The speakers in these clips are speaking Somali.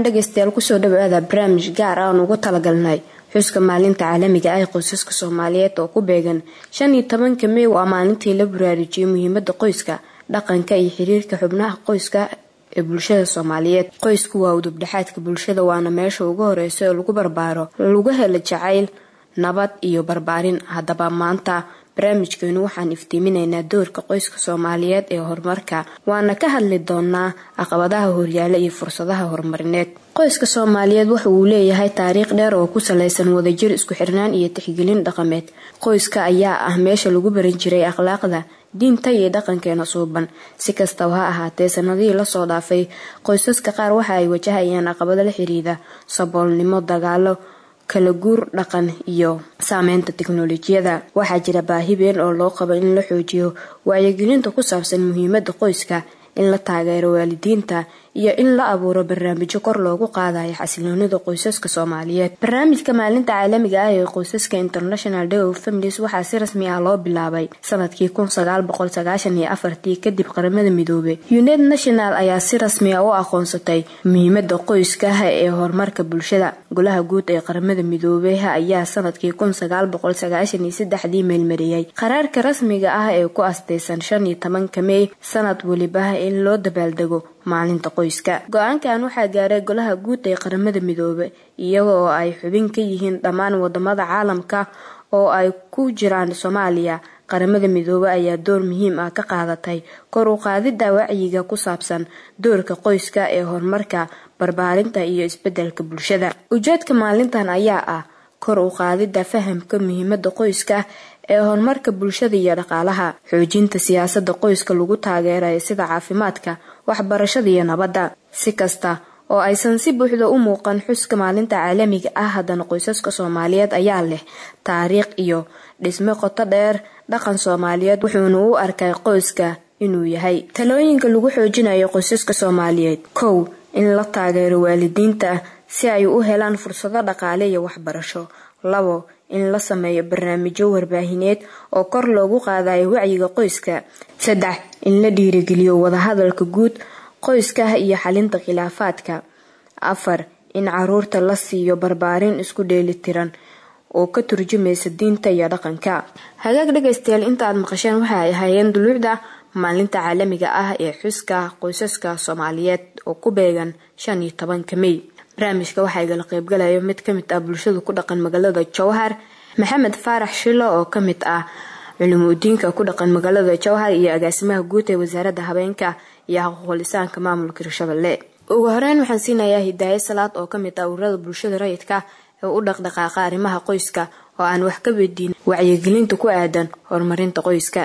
dhegaystayaal kusoo dhawaada barnaamij gaar ah aan ugu talagalnay xuska maalinta caalamiga ah ee qoysaska soomaaliyeed oo ku beegan shan iyo tobanka mey waa maalintii la baraarujiyay muhiimada qoyska dhaqanka iyo xiriirka xubnaha qoyska ee bulshada soomaaliyeed qoysku waa udubdhexaadka bulshada waana meesha ugu horeysa ee lagu barbaaro lagu helo jacayl nabad iyo barbaarin haddaba maanta barnaamijkeenu waxaan iftiiminaynaa doorka qoyska soomaaliyeed ee horumarka waana ka hadli doonaa caqabadaha horyaala iyo fursadaha horumarineed qoyska soomaaliyeed waxa uu leeyahay taariikh dheer oo ku saleysan wadajir isku xirnaan iyo tixgelin dhaqameed qoyska ayaa ah meesha lagu baran jiray akhlaaqda diinta iyo dhaqankeena suuban si kastaba ha ahaatee sanadihii lasoo dhaafay qoysaska qaar waxa ay wajahayaan caqabado la xiriida saboolnimo dagaalo kala guur dhaqan iyo saameynta tiknolojiyada waxaa jira baahi been oo loo qabo in la xoojiyo wacyigelinta ku saabsan muhiimada qoyska in la taageero waalidiinta iyo in la abuuro barnaamijyo kor loogu qaadayo xasiloonida qoysaska soomaaliyeed barnaamijka maalinta caalamiga ah ee qoysaska international day of families waxaa si rasmi ah loo bilaabay sanadkii ii kadib qaramada midoobay united national ayaa si rasmi ah u aqoonsatay muhiimada qoyskaha ee horumarka bulshada golaha guud ee qaramada midoobey ayaa sanadkii dii meelmariyay qaraarka rasmiga ah ee ku astaysan shan iyo tobanka mey sanad weliba in loo dabaaldego maalinta qoyska go-aankan waxaa gaaray golaha guud ee qaramada midoobe iyaga oo ay xubin ka yihiin dhammaan wadamada caalamka oo ay ku jiraan soomaaliya qaramada midoobe ayaa door muhiim ah ka qaadatay kor u qaadida wacyiga ku saabsan doorka qoyska ee horumarka barbaarinta iyo isbedelka bulshada ujeedka maalintan ayaa ah kor u qaadida fahamka muhiimada qoyska ee horumarka bulshada iyo dhaqaalaha xoojinta siyaasada qoyska lagu taageerayo sida caafimaadka waxbarashada iyo nabadda si kasta oo aysan si buuxda u muuqan xuska maalinta caalamiga ah haddana qoysaska soomaaliyeed ayaa leh taariikh iyo dhisme qoto dheer dhaqan soomaaliyeed wuxuuna u arkay qoyska inuu yahay talooyinka lagu xoojinayo qoysaska soomaaliyeed kow in la taageero waalidiinta si ay u helaan fursado dhaqaale iyo waxbarasho labo in la sameeyo barnaamijyo warbaahineed oo kor loogu qaadayo wacyiga qoyska saddex in la dhiirigeliyo wadahadalka guud qoyska iyo xalinta khilaafaadka afar in caruurta la siiyo barbaarin isku dheelitiran oo ka turjumaysa diinta iyo dhaqanka hagaag dhegaystayaal inta aad maqasheen waxa ay ahaayeen duluucda maalinta caalamiga ah ee xuska qoysaska soomaaliyeed oo ku beegan shan iyo tobanka mey barnaamijka waxaa igala qeybgalaya mid kamid ah bulshada ku dhaqan magaalada jowhar maxamed faarax shilo oo kamid ah culimudiinka ku dhaqan magaalada jowhar iyo agaasimaha guud ee wasaaradda habeenka iyo xaquuqlisaanka maamulka hirshabelle ugu horeyn waxaan siinayaa hidaaye salaad oo kamid ah ururada bulshada rayidka ee u dhaqdhaqaaqa arrimaha qoyska oo aan wax ka weydiin wacyigelinta ku aadan horumarinta qoyska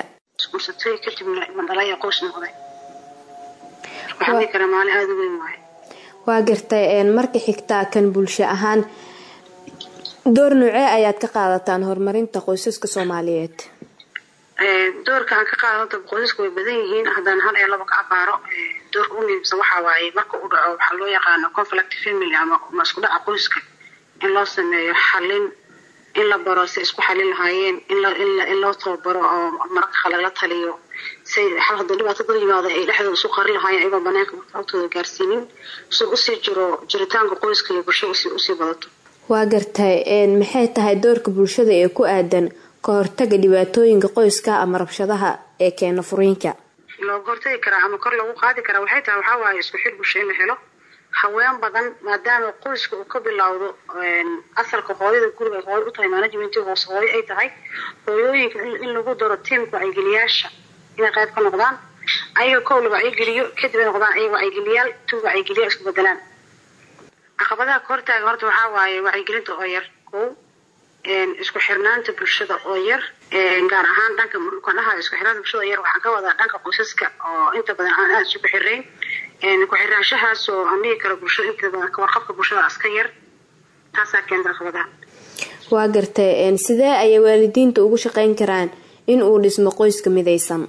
waa gartay marka xigtaa kan bulsho ahaan door noocee ayaad ka qaadataan horumarinta qoysaska soomaaliyeed doorka aan ka qaadanta qoysaska way badan yihiin haddaan hal ee laba ka abaaro doorka u muhiimsan waxaa waaye marka u dhaco waxaa loo yaqaano conflict family ama isku dhaca qoyska in loo sameeyo xalin in la baro si isku xalin lahaayeen in loo tababaro oo mararka kale la taliyo say xal haddii dhibaato dad yimaado ay dhexdooda isu qari lahaayeen ayagoo banaanka agtooda gaarsiinin si usii jiro jiritaanka qoyska iyo bulshada usii badato waa gartay maxay tahay doorka bulshada ee ku aadan ka hortaga dhibaatooyinka qoyska ama rabshadaha ee keena furiinka looga hortagi karaa ama kor lagu qaadi karaa waxay tahay waxaa waaye isku xil bulsho in la helo haween badan maadaama qoyska uu ka bilowdo asalka hooyada guriga ay hooyo u tahay managementii hoose hooyo ay tahay hooyooyinka in lagu daro tiimka wacyigeliyaasha inay qayb ka noqdaan ayaga kow la wacyigeliyo kadib ay noqdaan ayaga wacyigeliyaal tu wacyigeliyaal isku bedelaan caqabadaha ka hortaaga horta waxaa waaye wacyigelinta oo yar kow isku xirnaanta bulshada oo yar gaar ahaan dhanka mukanaha isku xirnaanta bulshada oo yar waxaan ka wadaa dhanka qoysaska oo inta badan aan aada isugu xirayn ku-xiraanshahaas oo aan dhihi karo bulshada inta badan kawarqabka bulshada aska yar taasaa keenta caqabadaha waa gartay sidee ayay waalidiinta ugu shaqeyn karaan in uu dhismo qoyska midaysan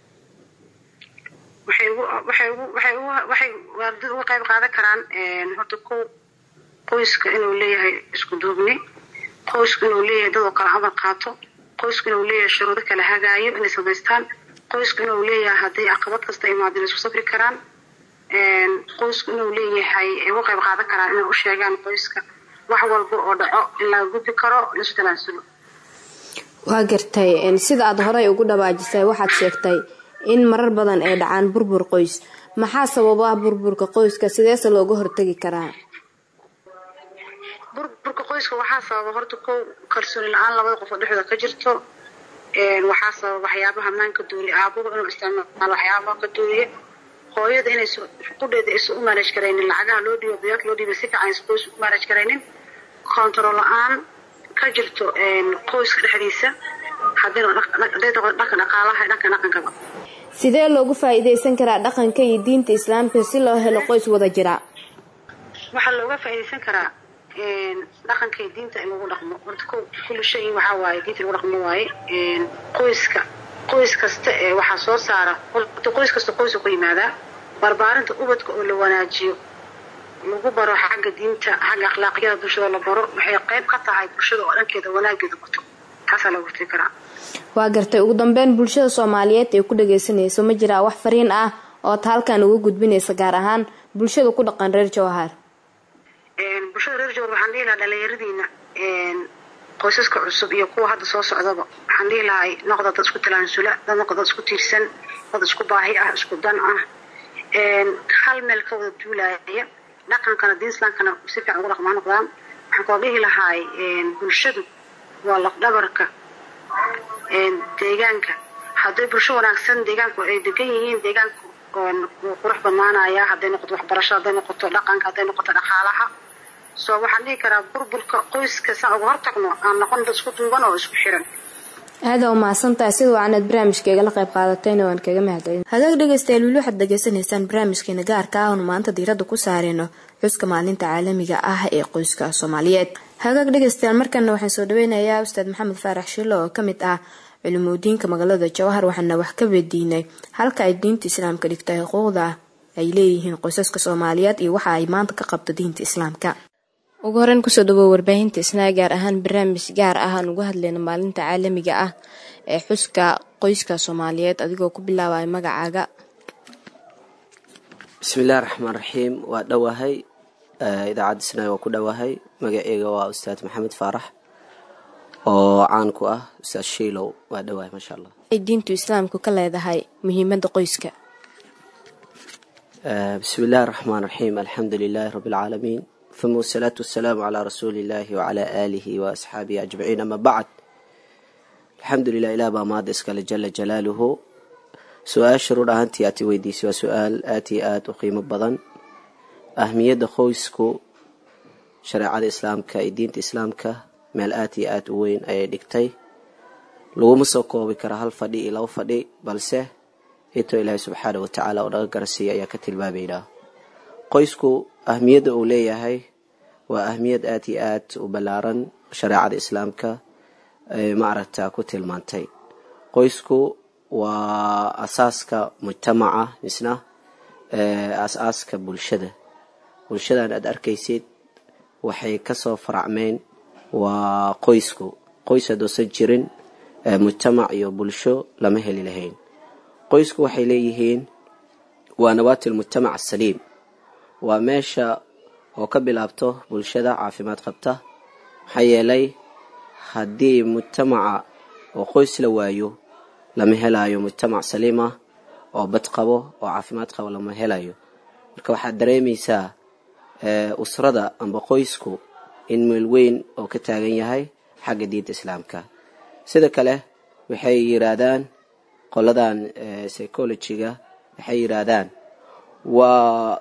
waxay waxay waxay waxay waalidada uga qayb qaadan karaan horta kow qoyska inuu leeyahay isku duubni qoysku inuu leeyahay dad oo kale amar qaato qoysku inuu leeyahay shuruudo kala hagaayo inay samaystaan qoysku inuu leeyahay hadday caqabad kasta imaado inay isku safri karaan qoysku inuu leeyahay ay uga qayb qaadan karaan inay u sheegaan qoyska wax walba oo dhaco in laga gudbi karo lasu talaansulo waa gartay sida aada horey ugu dhawaajisay waxaad sheegtay in marar badan ay dhacaan burbur qoys maxaa sababa burburka qoyska sideese looga hortegi karaa burburka qoyska waxaa sababa horta kow kalsooni la-aan labada qof oo dhexdooda ka jirto waxaa sababa waxyaabaha maanka duuriya aabuhu inuu isticmaalo waxyaabaha ka duuriya hooyada inay qudheeda aysan u maaraj karaynin lacagaha loo dhiibo biyaad loo dhiiba si fiican aysan qoys u maaraj karaynin kontarool la-aan ka jirto qoyska dhexdiisa haday dhanka dhaqaalaha dhanka dhaqankaba sidee loogu faa-iideysan karaa dhaqanka iyo diinta islaamka si loo helo qoys wada jira waxaa looga faa-iideysan karaa dhaqanka iyo diinta in lagu dhaqmo horta ko kulli shay waxaa waaye diinta lagu dhaqmo waaye qoyska qoys kasta ee waxaa soo saara horta qoys kasta qoysa ku yimaadaa barbaarinta ubadka oo la wanaajiyo lagu baro xagga diinta xagga akhlaaqyada bulshada la baro waxay qayb ka tahay bulshada oo dhankeeda wanaageeda bato taasaa lagu hortegi karaa waa gartay ugu dambeyn bulshada soomaaliyeed ee ku dhageysanayso ma jiraa wax fariin ah oo ta halkan uga gudbinaysa gaar ahaan bulshada ku dhaqan reer jawhar bulshada reer jawhar waxaan dhihi lahaa dhalinyaradiina qoysaska cusub iyo kuwa hadda soo socdaba waxaan dhihi lahay noqda dad isku talaansula dad noqda dad isku tiirsan dad isku baahi ah isku dan ah hal meel ka wada duulaaya dhaqankana diin islaamkana si fiican ugu dhaqmaa noqdaan waxaan kaloo dhihi lahaay bulshadu waa lafdhabarka deegaanka hadday bulsho wanaagsan deegaanku ay degan yihiin deegaanku wuu qurux badnaanaya hadday noqoto waxbarasho hadday noqoto dhaqanka hadday noqoto dhaqaalaha soo waxaan dhihi karaa burburka qoyska saan uga hortagno aan noqon dad isku duuban oo isku xiran aada u mahadsantahay sida waanaad barnaamijkeega la qayb qaadatayna waan kaga mahadcelin hagaag dhegeystayaal weli waxaad degeysanaysaan barnaamijkeena gaarka ah oonu maanta diiradda ku saareyno xuska maalinta caalamiga ah ee qoyska soomaaliyeed hagaag dhegeystayaal markana waxaan soo dhaweynayaa ustaad maxamed faarax shilo oo kamid ah culimudiinka magaalada jawhar waxaana wax ka weydiinay halka ay diinta islaamka dhigtay xuquuqda ay leeyihiin qoysaska soomaaliyeed iyo waxa ay maanta ka qabto diinta islaamka ugu horeyn kusoo dhawow warbaahinta isnaa gaar ahaan barnaamij gaar ah aan uga hadlayno maalinta caalamiga ah ee xuska qoyska soomaaliyeed adigoo ku bilaabaya magacaaga bismillahi raxmaan raxiim waa dhowahay idaacadda isnaa waa ku dhowahay magaceyga waa ustaad maxamed faarax oo caan ku ah ustaad shiilow waa dhowahay maasha allah ay diintu islaamku ka leedahay muhiimada qoyska bismi illahi raxmaan raxiim alxamdu lilaahi rabbi alcaalamiin uma wasalaatu wasalaamu calaa rasuuli illaahi wacalaa aalihi wa asxaabihi ajmaciin ama bacd alxamdu lilah ilah baa maada iskale jala jalaaluhu su-aasha run ahaantii aad i weydiisay waa su-aal aad iyo aada u qiimo badan ahmiyadda qoysku shareecada islaamka iyo diinta islaamka meel aad iyo aada u weyn ayay dhigtay laguma soo koobi kara hal fadhi iyo laba fadhi balse intoo ilaahay subxaana wa tacaala oo naga garasiiya ayaa ka tilmaamaynaa qoysku ahmiyadda uu leeyahay waa ahmiyad aada iyo aad u ballaaran shareecada islaamka maaragta ku tilmaantay qoysku waa asaaska mujtamaca misna as-aaska bulshada bulshadan aada arkaysid waxay kasoo faracmeen waa qoysku qoys haddoosan jirin mujtamac iyo bulsho lama heli lahayn qoysku waxay leeyihiin waa nawaati lmujtamac asaliim waa meesha oo ka bilaabto bulshada caafimaad qabta maxaa yeelay haddii mujtamaca oo qoys la waayo lama helayo mujtamac saliima oo bad qabo oo caafimaad qabo lama helayo marka waxaad dareemaysaa usrada amba qoysku in meel weyn oo ka taagan yahay xagga diinta islaamka sida kale waxay yiraahdaan qoladan psychologiga waxay yiraahdaan waa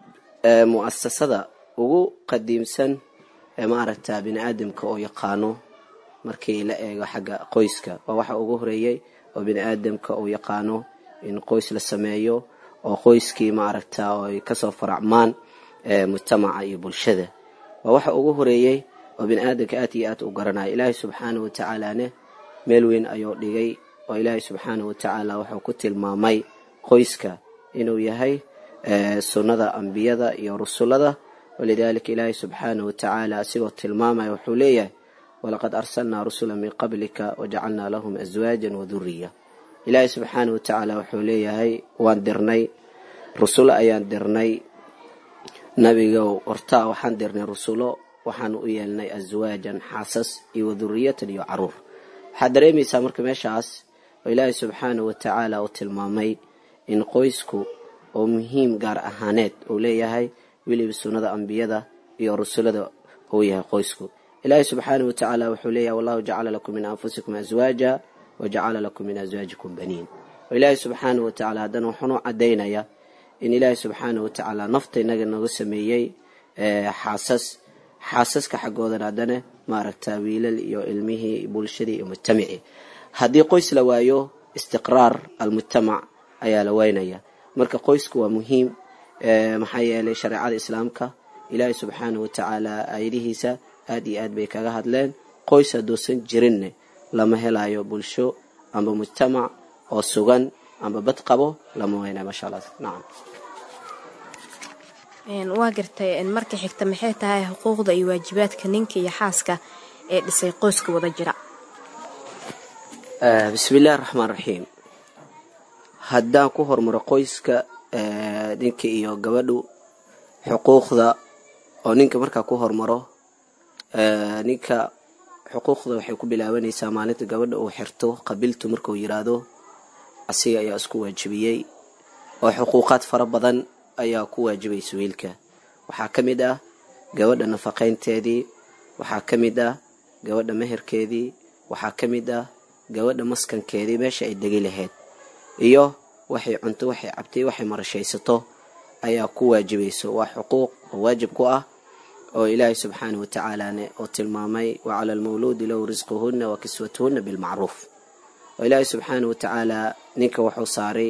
mu-asasada ugu qadiimsan ee maaragta bini aadamka oo yaqaano markii la eego xagga qoyska waa waxa ugu horeeyey oo bini aadamka uu yaqaano in qoys la sameeyo oo qoyskii maaragta ay kasoo faracmaan mujtamaca iyo bulshada waa waxa ugu horeeyey oo bini aadamka aad iyo aad u garanaya ilaahay subxaana wa tacaalane meel weyn ayuu dhigay oo ilaahay subxaana wa tacaala wuxuu ku tilmaamay qoyska inuu yahay sunnada ambiyada iyo rusulada walidaalika ilaahay subxaana wa tacaala asigoo tilmaamaya wuxuu leeyahay walaqad arsalnaa rusula min qablika wajacalnaa lahum aswaajan waduriya ilaahay subxaana wa tacaala wuxuu leeyahay waan dirnay rusulo ayaan dirnay nabigow hortaa waxaan dirnay rusulo waxaan u yeelnay aswaajan xaasas iyo waduriyatan iyo caruur waxaad dareemaysaa marka meeshaas oo ilaahay subxaanahu watacaala uu tilmaamay in qoysku oo muhiim gaar ahaaneed uu leeyahay weliba sunnada ambiyada iyo rusulada uu yahay qoysku ilaahay subxaanahu watacaala wuxuu leeyahay wallahu jacala lakum min anfusikum aswaaja wajacala lakum min aswaajikum baniin oo ilaahay subxaanahu watacaala haddana wuxuunu caddaynaya in ilaahay subxaanahu watacaala nafta inaga nooga sameeyey xaasas xaasaska xaggoodan haddana maaragta wiilal iyo ilmihii bulshadii iyo mujtamacii haddii qoys la waayo istiqraar almujtamac ayaa la waynaya marka qoysku waa muhiim maxaa yeelay shareecada islaamka ilaahay subxaanahu watacaala aayadihiisa aad iyo aad bay kaga hadleen qoys hadduusan jirinne lama helayo bulsho amba mujtamac oo sugan amba bad qabo lama waynayo maasha allah nacam waa gartay marka xigta maxay tahay xuquuqda iyo waajibaadka ninka iyo xaaska ee dhisay qoyska wada jira bismi illahi raxmaan raxiim haddaan ku hormaro qoyska ninka iyo gabadhu xuquuqda oo ninka markaa ku hormaro ninka xuquuqda waxay ku bilaabanaysaa maalinta gabadha uu xirto qabiltu markuu yiraahdo asiga ayaa isku waajibiyey oo xuquuqaad fara badan ayaa ku waajibaysa wiilka waxaa ka mid ah gabadha nafaqaynteedii waxaa ka mid ah gabadha meherkeedii waxaa ka mid ah gabadha maskankeedii meesha ay degi lahayd iyo waxay cunto waxay cabtay waxay marashaysato ayaa ku waajibayso waa xuquuq oo waajib ku ah oo ilaahay subxaanah watacaalane oo tilmaamay wa cala almawluudi lahu risquhunna wa kiswatuhunna bilmacruuf oo ilaahay subxaanah watacaala ninka wuxuu saaray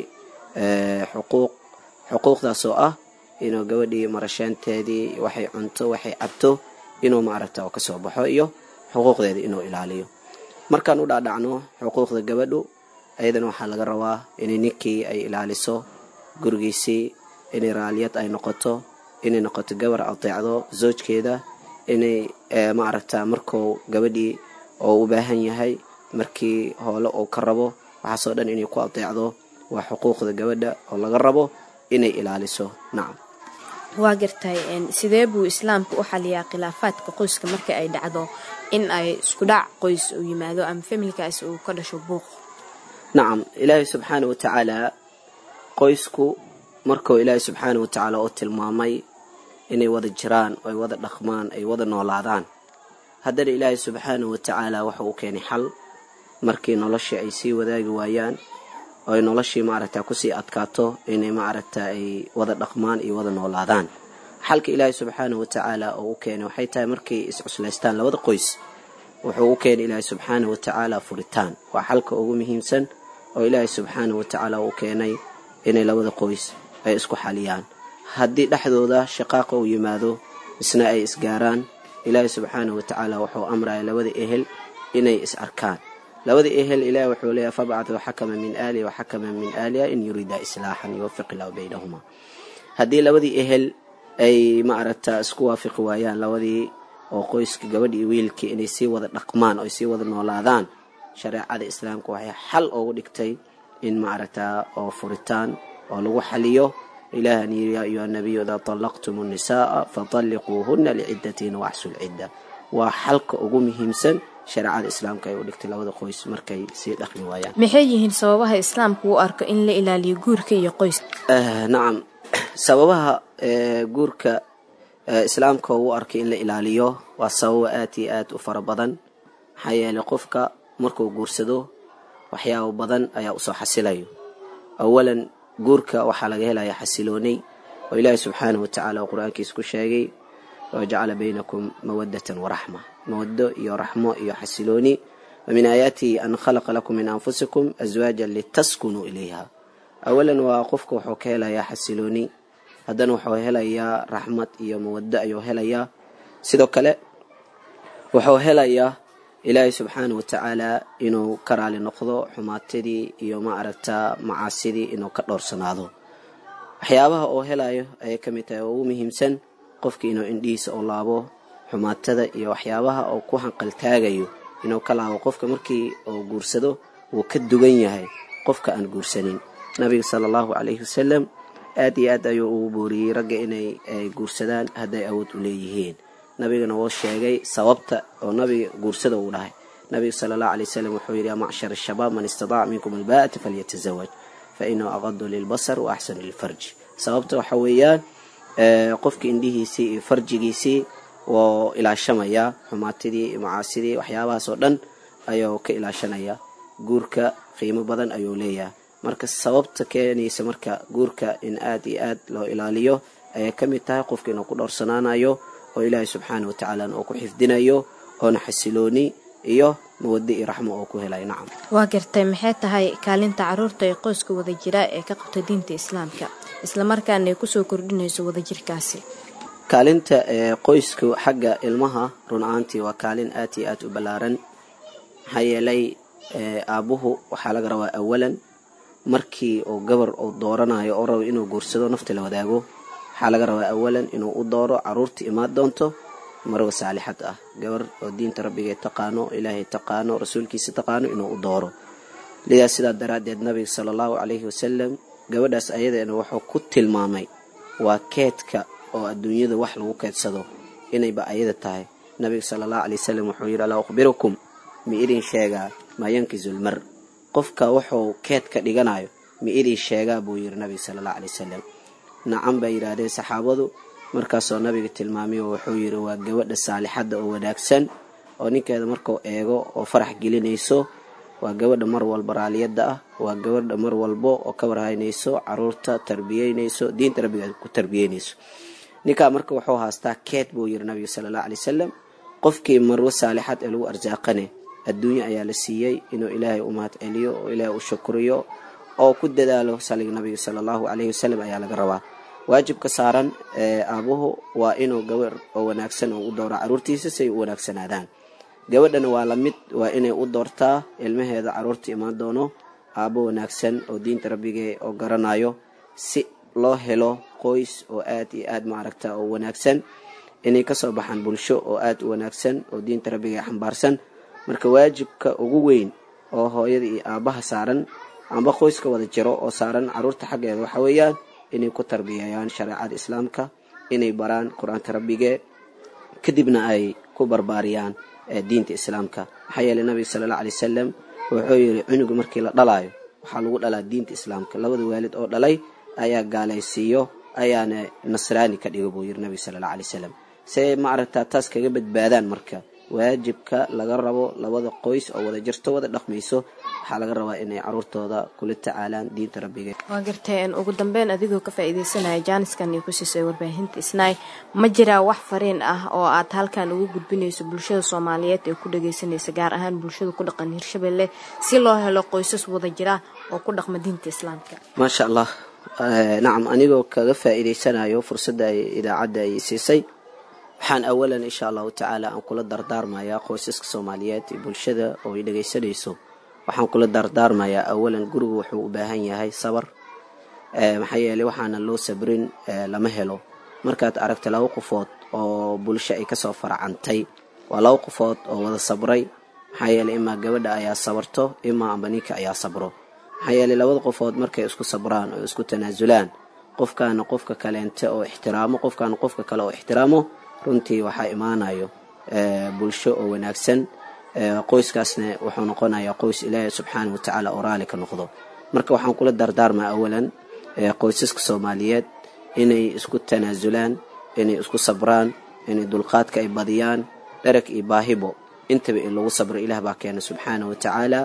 xuquuq xuquuqdaas oo ah inuu gabadhii marashaanteedii waxay cunto waxay cabto inuu maaragta oo kasoo baxo iyo xuquuqdeeda inuu ilaaliyo markaan u dhaadhacno xuquuqda gabadhu ayadana waxaa laga rabaa inay ninkii ay ilaaliso gurigiisii inay raaliyad ay noqoto inay noqoto gabar ateecdo zoojkeeda inay maaragta markuu gabadhii oo u baahan yahay markii hoole uu ka rabo waxaasoo dhan inay ku ateecdo waa xuquuqda gabadha oo laga rabo inay ilaaliso nacam waa gartay sidee buu islaamka u xaliyaa khilaafaadka qoyska marka ay dhacdo in ay isku dhac qoys uu yimaado ama familkaas uu ka dhasho buuq nacam ilaahay subxaana watacaala qoysku markuu ilaahay subxaana watacaala u tilmaamay inay wada jiraan oo ay wada dhaqmaan ay wada noolaadaan haddana ilaahay subxaana watacaala waxa uu keenay xal markii noloshii ay sii wadaagi waayaan oo ay noloshii maaragta kusii adkaato inay maaragta ay wada dhaqmaan iyo wada noolaadaan xalka ilaahay subxaana watacaala oo u keenay waxay tahay markay iscuslaystaan labada qoys wuxuu u keenay ilaahay subxaana watacaala furitaan waa xalka ugu muhiimsan oo ilaahay subxaana watacaala uu keenay inay labada qoys ay isku xaliyaan haddii dhexdooda shaqaaqa uu yimaado isna ay isgaaraan ilaahay subxaana watacaala wuxuu amraya labada ehel inay is arkaan labada ehel ilaah wuxuu leeyahy fabcathu xakama min aalihi wa xakama min aaliha in yuriida islaaxan yuwafiq illahu baynahuma haddii labadii ehel ay maaragta isku waafiqi waayaan labadii oo qoyska gabadhii wiilkii inay sii wada dhaqmaan oo ay sii wada noolaadaan shareecada islaamka waxay xal ugu dhigtay in maaragta oo furitaan oo lagu xaliyo ilahan yiri yaa ayuha nabiyu idaa طallaqtum الnisaءa faطalliquuhuna liciddatiina waxsu lcidda waa xalka ugu muhiimsan shareecada islaamka ay u dhigtay labada qoys markay sii dhaqmi waayaan maxay yihiin sababaha islaamku u arko in la ilaaliyo guurka iyo qoyska nacam sababaha guurka islaamka uu arkay in la ilaaliyo waa sababo aad iyo aad u fara badan maxaa yeelay qofka markuu guursado waxyaabo badan ayaa usoo xasilayo awalan guurka waxaa laga helaya xasiloonay oo ilaahi subxaanahu watacaala oo qur-aankiisa ku sheegay wajacala baynakum mawadatan waraxma mawado iyo raxmo iyo xasilooni wa min aayaatihi an khalaqa lakum min anfusikum aswaajan litaskunuu ilayha awalan waa qofka wuxuu ka helayaa xasilooni haddana wuxuu helayaa raxmad iyo mawado ayuu helayaa sidoo kale wuxuu helayaa ilaahay subxaana watacaala inuu ka raali noqdo xumaatadii iyo ma aragta macaasidii inuu ka dhowrsanaado waxyaabaha oo helayo ayay ka mid tahay oo ugu muhiimsan qofkii inuu indhihiisa oo laabo xumaatada iyo waxyaabaha oo ku hanqaltaagayo inuu ka laabo qofka markii uu guursado wuu ka dugan yahay qofka aan guursanin nabiga sala allahu calayhi wasalam aad iyo aad ayuu ugu booriyey ragga inay guursadaan hadday awood u leeyihiin nabigana woo sheegay sababta oo nabiga guursada uu dhahay nabiga sala allahu alay wasalam wuxuu yidhi yaa macshar ashabaab man istadaaca minkum albaa'ata falyatazawaj fa inahu aqadu lilbasar wa axsanu lilfarji sababta waxa weeyaan qofka indhihiisii iyo farjigiisii wuu ilaashamayaa xumaatidii iyo macaasidii waxyaabahaas oo dhan ayuu ka ilaashanaya guurka qiimo badan ayuu leeyahay marka sababta keenaysa marka guurka in aad iyo aad loo ilaaliyo ayay ka mid tahay qofka inuu ku dhowrsanaanayo oo ilaahay subxaana watacaalana uu ku xifdinayo oona xasilooni iyo mawado iyo raxmo oo ku helayo nacam waa gartay maxay tahay kaalinta caruurta ee qoyska wada jira ee ka qabta diinta islaamka islamarkaana ay kusoo kordhinayso wadajirkaasi kaalinta ee qoyska xagga ilmaha run ahaantii waa kaalin aad iyo aad u ballaaran maxaa yeelay aabbuhu waxaa laga rabaa awalan markii uu gabar uu dooranayo oo rabo inuu guursado nafta la wadaago waxaa laga rabaa awalan inuu u dooro caruurta imaan doonto marwa saalixad ah gabar oo diinta rabbiga taqaano ilaahay taqaano rasuulkiisa taqaano inuu u dooro lidaas sidaa daraaddeed nabiga sala allahu calayhi wasalam gabadhaas ayadeena wuxuu ku tilmaamay waa keedka oo adduunyada wax lagu keedsado inayba ayada tahay nabiga sala allahu calay wasalam wuxuu yidhi alaa ukhbirukum ma idin sheegaa maa yankisulmar qofka wuxuu keed ka dhiganayo ma idin sheegaa buu yidhi nabiga sala allahu calay wasalam nacan bay yidhaahdeen saxaabadu markaasoo nabiga tilmaamay oo wuxuu yidhi waa gabadha saalixadda oo wanaagsan oo ninkeeda markuu eego oo farax gelinayso waa gabadha mar walba raaliyadda ah waa gabadha mar walbo oo ka warhaynayso caruurta tarbiyeynayso diinta rabbiga ku tarbiyeynayso ninkaa marka wuxuu haastaa keed buu yidhi nabiga sala allahu calay wasalam qofkii marwo saalixad ee lagu arsaaqane adduunye ayaa la siiyey inuu ilaahay u mahad celiyo oo ilaahay u shukriyo oo ku dadaalo saliga nabiga sala allahu calayhi wasalam ayaa laga rabaa waajibka saaran ee aabuhu waa inuu gabar oo wanaagsan oo u dooro caruurtiisa si ay u wanaagsanaadaan gabadhana waa lamid waa inay u doortaa ilmaheeda caruurta imaan doono aabbo wanaagsan oo diinta rabbigee oo garanayo si loo helo qoys oo aad iyo aad maaragta oo wanaagsan inay kasoo baxaan bulsho oo aad u wanaagsan oo diinta rabbigee xambaarsan marka waajibka ugu weyn oo hooyada iyo aabbaha saaran amba qoyska wada jiro oo saaran caruurta xaggeeda waxa weeyaan inay ku tarbiyeeyaan shareecada islaamka inay baraan qur-aanka rabbigee kadibna ay ku barbaariyaan diinta islaamka maxaa yeeley nabiga sala alla alay wasalam wuxuu yidhi cunuga markii la dhalaayo waxaa lagu dhalaa diinta islaamka labada waalid oo dhalay ayaa gaalaysiiyo ayaana nasraani ka dhigo buu yidhi nabiga sala alla alay wasalam see ma aragtaa taas kaga badbaadaan marka waajibka laga rabo labada qoys oo wada jirto wada dhaqmayso waxaa laga rabaa inay caruurtooda kula tacaalaan diinta rabbiga waa gartay ugu dambeyn adigoo ka faa'iidaysanaya jaaniskan iyo ku siisay warbaahinta isnaay ma jiraa wax fariin ah oo aad halkan ugu gudbinayso bulshada soomaaliyeed ee ku dhagaysanaysa gaar ahaan bulshada ku dhaqan hirshabelle si loo helo qoysas wada jira oo ku dhaqma diinta islaamka maasha allah nacam anigoo kaga faa'iidaysanayo fursadda ay idaacadda ay siisay waxaan awalan insha allahu tacaala aan kula dardaarmayaa qoysaska soomaaliyeed iyo bulshada oo ay dhagaysanayso waxaan kula dardaarmayaa awalan gurigu wuxuu u baahan yahay sabar maxaa yeeley waxaana loo sabrin lama helo markaad aragta laba qofood oo bulsho ay kasoo faracantay waa laba qofood oo wada sabray maxaa yeeley imaa gabadha ayaa sabarto imaa amba ninka ayaa sabro maxaa yeeley labada qofood markay isku sabraan oo isku tanaasulaan qofkaana qofka kaleente oo ixtiraamo qofkaana qofka kale oo ixtiraamo runtii waxaa imaanayo bulsho oo wanaagsan qoyskaasna wuxuu noqonayaa qoys ilaahay subxaana wa tacaala oo raali ka noqdo marka waxaan kula dardaarmaa awalan qoysaska soomaaliyeed inay isku tanaasulaan inay isku sabraan inay dulqaadka ay badiyaan dherag iyo baahibo intaba in lagu sabro ilaah baa keena subxaana wa tacaala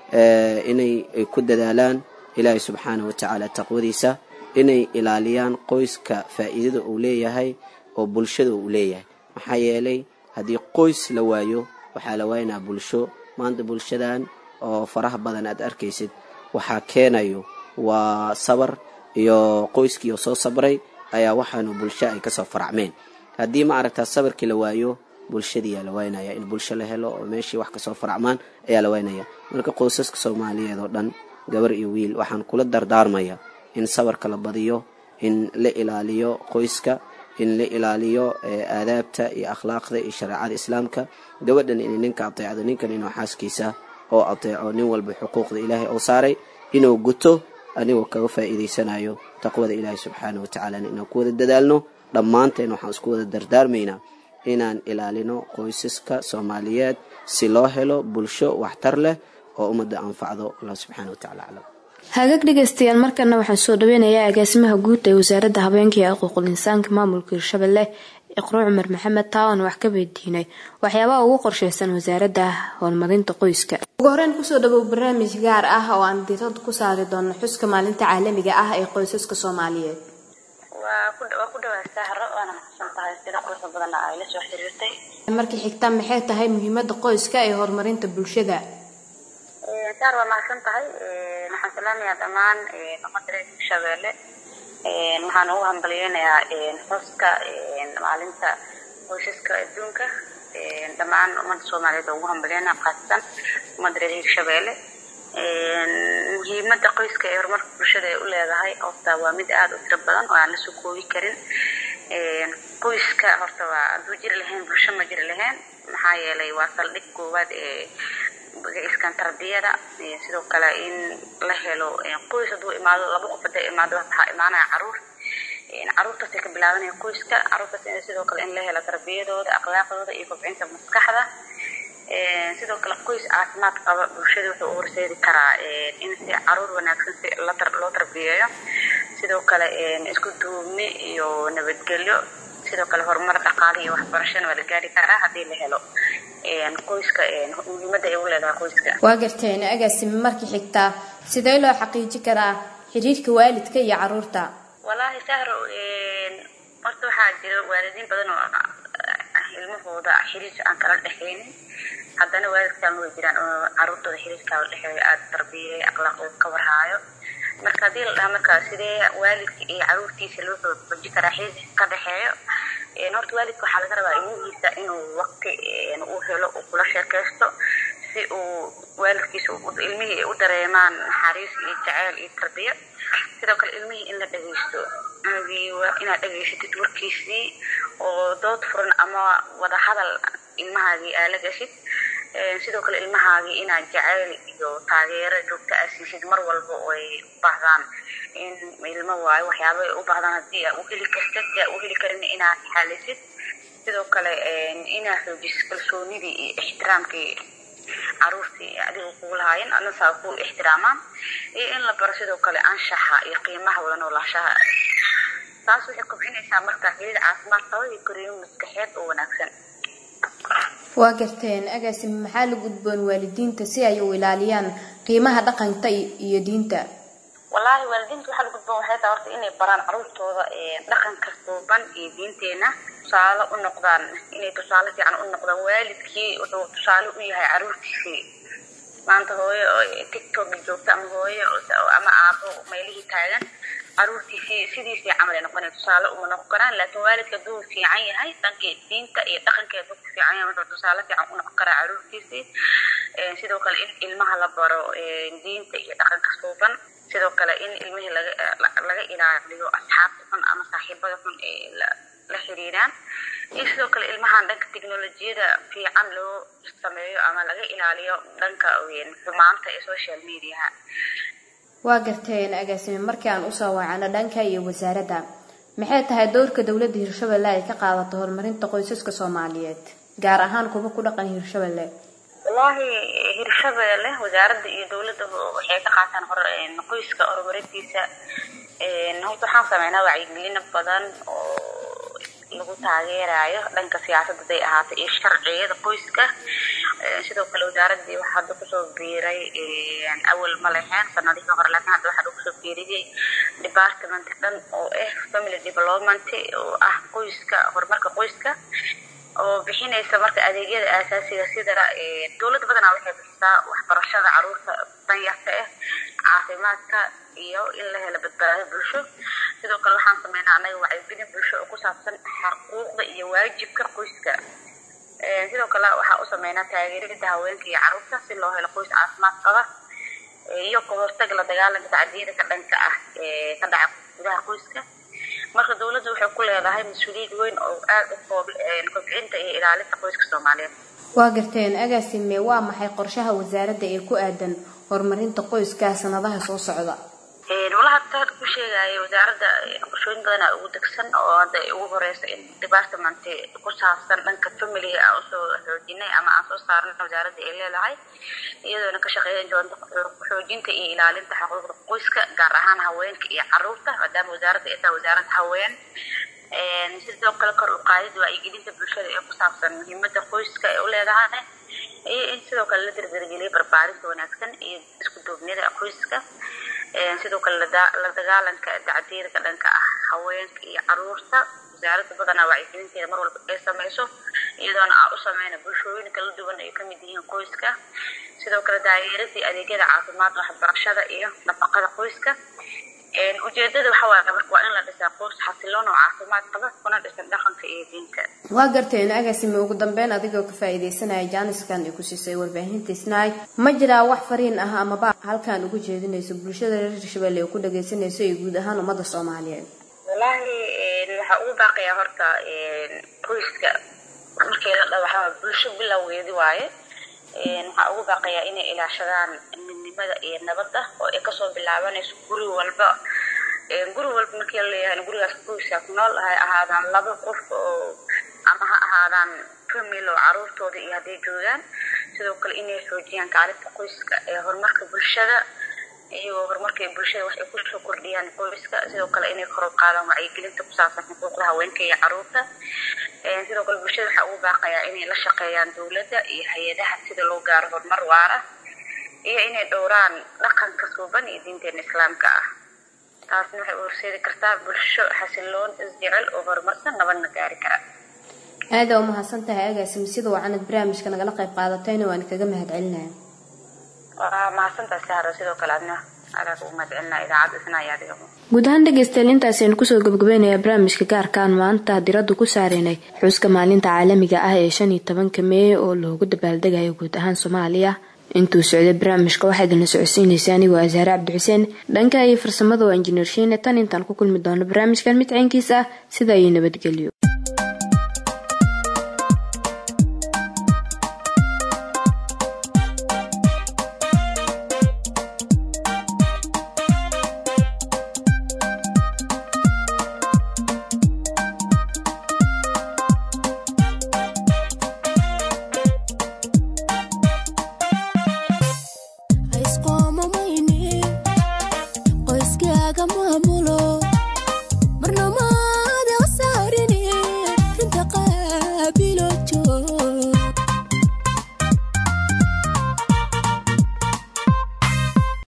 inay ku dadaalaan ilaahay subxaana wa tacaala taqwadiisa inay ilaaliyaan qoyska faa'iidada uu leeyahay oo bulshada uu leeyahay maxaa yeelay haddii qoys la waayo waxaa la waaynaa bulsho maanta bulshadan oo faraha badan aad arkaysid waxaa keenayo waa sabar iyo qoyskii oo soo sabray ayaa waxaanu bulsho ay kasoo faracmeen haddii ma aragtaa sabarkii la waayo bulshadiiyaa la waynaya in bulsho la helo oo meeshii wax kasoo faracmaan ayaa la waynaya marka qoysaska soomaaliyeed oo dhan gabar iyo wiil waxaan kula dardaarmaya in sabarka la badiyo in la ilaaliyo qoyska in la ilaaliyo aadaabta iyo akhlaaqda iyo shareecada islaamka gabadhan inay ninka ateecdo ninkan inuu xaaskiisa oo ateeco nin walba xuquuqda ilaahay oo saaray inuu guto anigoo kaga faa'iidaysanayo taqwada ilaahi subxaana wa tacaalana inaan ku wada dadaalno dhammaanteen waxaan isku wada dardaarmaynaa inaan ilaalino qoysaska soomaaliyeed si loo helo bulsho waxtar leh oo ummadda anfacdo allah subxaana wa tacala aclam hagaag dhegaystayaal markana waxaan soo dhaweynayaa agaasimaha guud ee wasaaradda habeenka iyo xuquuqul insaanka maamulka hirshabelle iqro cumar maxamed taawan wax ka weydiinay waxyaabaha ugu qorsheysan wasaaradda horumarinta qoyska ugu horeyn kusoo dhawow barnaamij gaar ah oo aan diirada ku saari doono xuska maalinta caalamiga ah ee qoysaska soomaaliyeed waa ku dhawaa sahro waana maxsan tahay sida quruxda badanna ay la soo xiriirtay markii xigta maxay tahay muhiimada qoyska ee horumarinta bulshada saar waa mahadsan tahay waxaan salaamayaa dhammaan ummadda reer shabeelle waxaan ugu hambalyeynayaa xuska maalinta qoysaska adduunka dhammaan ummadda soomaaliyeed oo ugu hambalyeynaya khaasatan ummadda reer hirshabeelle muhiimada qoyska ee horumarka bulshada ay u leedahay horta waa mid aada u tiro badan oo aan la soo koobi karin qoyska horta waa hadduu jiri lahayn bulsho ma jiri lahayn maxaa yeelay waa saldhig koowaad ee iskan tarbiyada sidoo kale in la helo qoys hadduu imaado laba qof haday imaado waxaa imaanaya caruur caruurtaasay ka bilaabanaya qoyska caruurtaas in sidoo kale in la helo tarbiyadooda akhlaaqdooda iyo kobcinta maskaxda sidoo kale qoys caafimaad qaba bulshada wuxuu u horseedi karaa in si caruur wanaagsan si loo tarbiyeeyo sidoo kale isku duubni iyo nabadgelyo sidoo kale horumar dhaqaale iyo waxbarashana waa la gaari karaa haddii la helo qoyska muhiimada ay u leedahay qoyska waa garteen agaasime markii xigtaa sidee loo xaqiiji karaa xiriirka waalidka iyo caruurta wallaahi sahro horta waxaa jira waalidiin badan oo ilmahooda xiriirka aan kala dhexaynin haddana waalidkaan way jiraan oo caruurtooda xiriirkaa la dhexeeyo aada tarbiyey akhlaaqdooda ka warhaayo marka haddii la dhaha markaa sidee waalidka iyo caruurtiisa loo xooji karaa xiriirka ka dhexeeyo horta waalidka waxaa laga rabaa ilmihiisa inuu waqti u helo uu kula sheekaysto si uu waalidkiisa ilmihii u dareemaan naxariis iyo jaceyl iyo tarbiyo sidoo kale ilmihii in la dhageysto inaad dhageysatid warkiisii oo dood furan ama wada hadal ilmahaagii aa la gashid sidoo kale ilmahaagii inaad jaceyl iyo taageero joogto aa siisid mar walba oo ay u baahdaan in ilmo waayo waxyaaba ay u baahdaan haddii aa u heli kartid aa u heli karin inaad xalisid sidoo kale inaad xoojisid kalsoonidii iyo ixtiraamkii caruurtii adiga kugu lahaayeen adna saa ku ixtiraamaan iyo in la baro sidoo kale anshaxa iyo qiimaha wada noolaashaha taas waxay kobcinaysaa marka xiriir caafimaad qaba iyo korriimo maskaxeed oo wanaagsan waa garteen agaasime maxaa la gudboon waalidiinta si ay u ilaaliyaan qiimaha dhaqanka iyo diinta wallaahi waalidiinta waxaa la gudboon waxay tahay horta inay baraan caruurtooda dhaqanka suuban iyo diinteena tusaale u noqdaan inay tusaale fiican u noqdaan waalidkii wuxuu tusaale u yahay caruurtiisii maanta hooyo tiktok joogta ama hooyo ama aabo meelihii taagan caruurtiisii sidiisii camal ay noqonaya tusaale uma noqon karaan laakiin waalidka hadduu fiican yahay dhankii diinta iyo dhaqankeeda ku fiican yahay wuxuu tusaale fiican u noqon karaa caruurtiisii sidoo kale in ilmaha la baro diinta iyo dhaqanka suuban sidoo kale in ilmihii laga laga ilaaliyo asxaabta xun ama saaxiibada xun ee la xiriiraan iyo sidoo kale ilmahan dhanka teknolojiyada fiican loo sameeyo ama laga ilaaliyo dhanka xumaanta ee social mediaha waa garteen agaasime markii aan usoo wacano dhanka iyo wasaaradda maxay tahay dowrka dowladda hirshabelle ay ka qaadato horumarinta qoysaska soomaaliyeed gaar ahaan kuwa ku dhaqan hirshabelle wallaahi hirshabelle wasaaradda iyo dowladda waxay ka qaataan hor qoyska horumarintiisa horta waxaan sameynaa wacyigelino badan oo lagu taageerayo dhanka siyaasadda haday ahaatay iyo sharciyada qoyska sidoo kale wasaaradii waxaa hadda kusoo biiray awal ma leheen sanadihii hore laakiin hadda waxaa kusoo biiriyay department dhan oo ah family development oo ah qoyska horumarka qoyska oo bixinaysa marka adeegyada aasaasiga sida dowlad badanaa waxay bixisaa waxbarashada caruurta danyarta ah caafimaadka iyo in la helo badbaado bulsho sidoo kale waxaan sameynaa anaga wacyigelin bulsho oo ku saabsan xuquuqda iyo waajibka qoyska sidoo kale waxaa u sameynaa taageerida haweenka iyo caruurta si loo helo qoys caafimaad qaba iyo ka hortaga la dagaalanka tacdiyada ka dhanka ah ee ka dhaca gudaha qoyska marka dowladda waxay ku leedahay mas-uuliyad weyn oo aada u koob kobcinta iyo ilaalinta qoyska soomaaliyeed waa garteen agaasime waa maxay qorshaha wasaaradda ee ku aadan horumarinta qoyska sanadaha soo socda walaha taad ku sheegaya wasaaradda qorshooyin badanaa ugu degsan oo hadda ugu horeysa in department ku saabsan dhanka familiga aan usoo xoojinay ama aan soo saarnay wasaaradda ay leedahay iyadoona ka shaqeeyan doonta xoojinta iyo ilaalinta xuquuqda qoyska gaar ahaan haweenka iyo caruurta maadaama wasaaradda ay tahay wasaarad haween sidoo kale kor u qaadid wacyigelinta bulshada ee ku saabsan muhiimada qoyska ay u leedahay iyo in sidoo kale la dardargeliyay barbaarinta wanaagsan iyo isku duubnida qoyska sidoo kale la dagaalanka dacdiirka dhanka ah haweenka iyo caruurta wasaaradda badanaa wacyigelinteeda mar walba ay sameyso iyadoona aan u sameyna bulshooyin kala duwan ay kamid yihiin qoyska sidoo kale daageeradii adeegyada caafimaad waxbarashada iyo nafaqada qoyska ujeedada waxa waaye marka waa in la dhisaa qoys xasiloon oo caafimaad qaba kuna dhisan dhaqanka iyo diinta waa garteen agaasime ugu dambeyn adigoo ka faa'iidaysanaya jaaniskan ay ku siisay warbaahinta snaay ma jiraa wax fariin ah amaba halkan ugu jeedinayso bulshada reer hirshabelle ee ku dhagaysanayso iyo guud ahaan ummadda soomaaliyeed wallaahi waxaa ugu baaqayaa horta qoyska markii la dhaho waxaa bulsho bilowgeedi waaye waxaa ugu baaqayaa inay ilaashadaan midnimada iyo nabadda oo ay kasoo bilaabanayso guri walba guri walba markii la leeyahay gurigaas qoyska ku nool hay ahaadaan laba qof oo ama ha ahaadaan famil oo caruurtooda iyo hadday joogaan sidoo kale inay xoojiyaan kaalinta qoyska ee horumarka bulshada iyagoo horumarka bulshada wax ay kusoo kordhiyaan qoyska sidoo kale inay kor u qaadaan wacyigelinta ku saabsan xuquuqda haweenka iyo caruurta sidoo kale bulshada waxaa ugu baaqayaa inay la shaqeeyaan dowladda iyo hay-adaha sida loo gaaro horumar waara iyo inay dhowraan dhaqanka suuban iyo diinteena islaamka ah taasna waxay u horseedi kartaa bulsho xasiloon isjecel oo horumarsan nabadna gaari kara aada u mahadsan tahay agaasim sida wacanad barnaamijka nagala qayb qaadatayna waan kaga mahadcelinaya waa mahadsantahay sahra sidoo kale adna adaa kugu mahadcelinaya idaacadda isna iyo adiga guud ahaan dhegaystayaal intaasaynu kusoo gabagabaynayaa barnaamijka gaarkaan maanta diraddu ku saareynay xuska maalinta caalamiga ah ee shan iyo tobanka meey oo loogu dabaaldegayo guud ahaan soomaaliya intuu socday barnaamijka waxaa idinla socodsiinaysa anigoo asaare cabdixuseen dhanka iyo farsamada waa injineer shiine tan intaan ku kulmi doono barnaamijkan mid caynkiisa ah sida iyo nabadgelyo